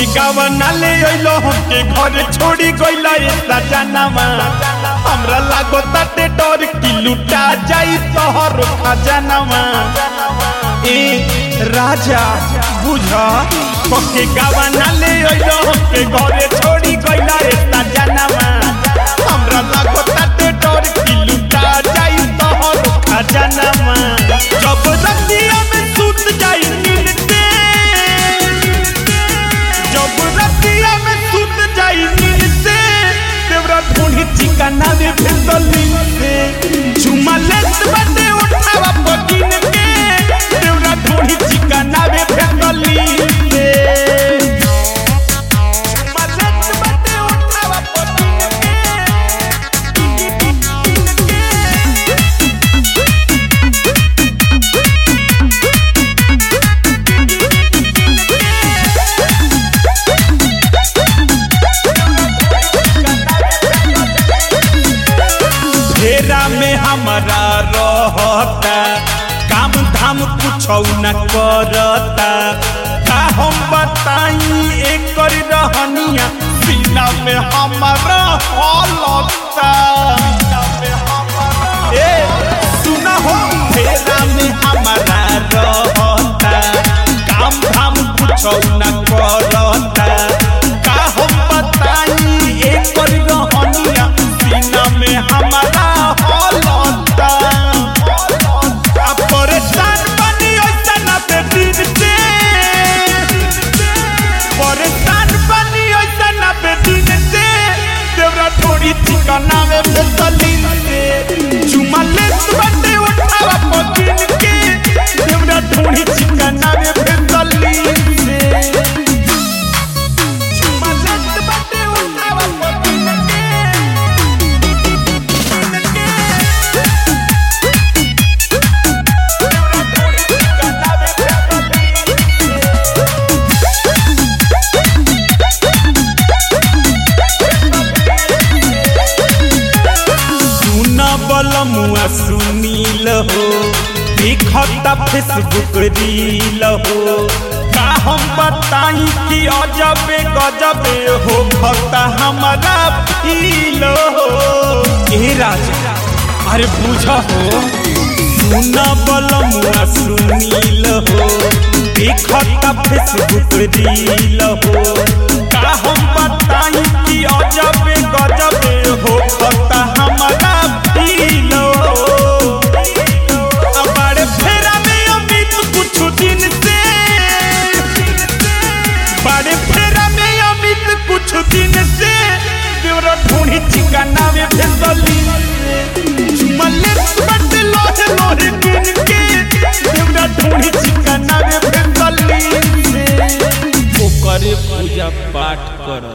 गावा नाले अइलो हमके घर छोड़ी गइला एता जानवा हमरा लागो ताटे डर कि लुटा जाई तोहर खजानवा ए राजा बुझा पके गावा नाले अइलो हमके घर छोड़ी गइला एता जानवा हमरा लागो ताटे डर कि लुटा जाई तोहर खजानवा जब रतिया में सुत जाई नींदे जब रतिया में सुत जाई नींद से देवरा ढूंढी चिकना दे फिसली से चुमा लेत बटे उठावा पकिन के देवरा ढूंढी चिकना दे फिसली से चुमा लेत बटे उठावा पकिन के घेरा में हमारा रहता काम धाम कुछ न करता का हम बताई एक रहनिया सीना में हमारा हलता ए सुना हो घेरा में हमारा रहता काम धाम कुछ न करता का हम बताई एक रहनिया सीना में हमारा हलता आ परेशान बनी ऐसा पे दिन से परेशान बनी ऐसा पे दिन से देवरा थोड़ी ठिकाना में बेसलीन से चुमा ले बटे उठावा पकिन के देवरा थोड़ी ठिकाना में बेसलीन से चुमा ले बटे उठावा पकिन के सुन बलमुआ सुनील हो देखता फेसबुक रील हो का हम बताई कि अजबे गजबे हो खता हमारा फील हो ए राजा अरे बुझ हो सुन बलमुआ सुनील हो देखता फेसबुक रील हो का हम बताई कि अजबे गजबे हो खता हमारा फील हो हमारे फेरा में अमित कुछ दिन से बड़े फेरा में अमित कुछ दिन से देवरा ढूंढी चिकना में भेसली चुमले बट लोहे लोहे दिन के देवरा ढूंढी चिकना में भेसली ओकरे पूजा पाठ कर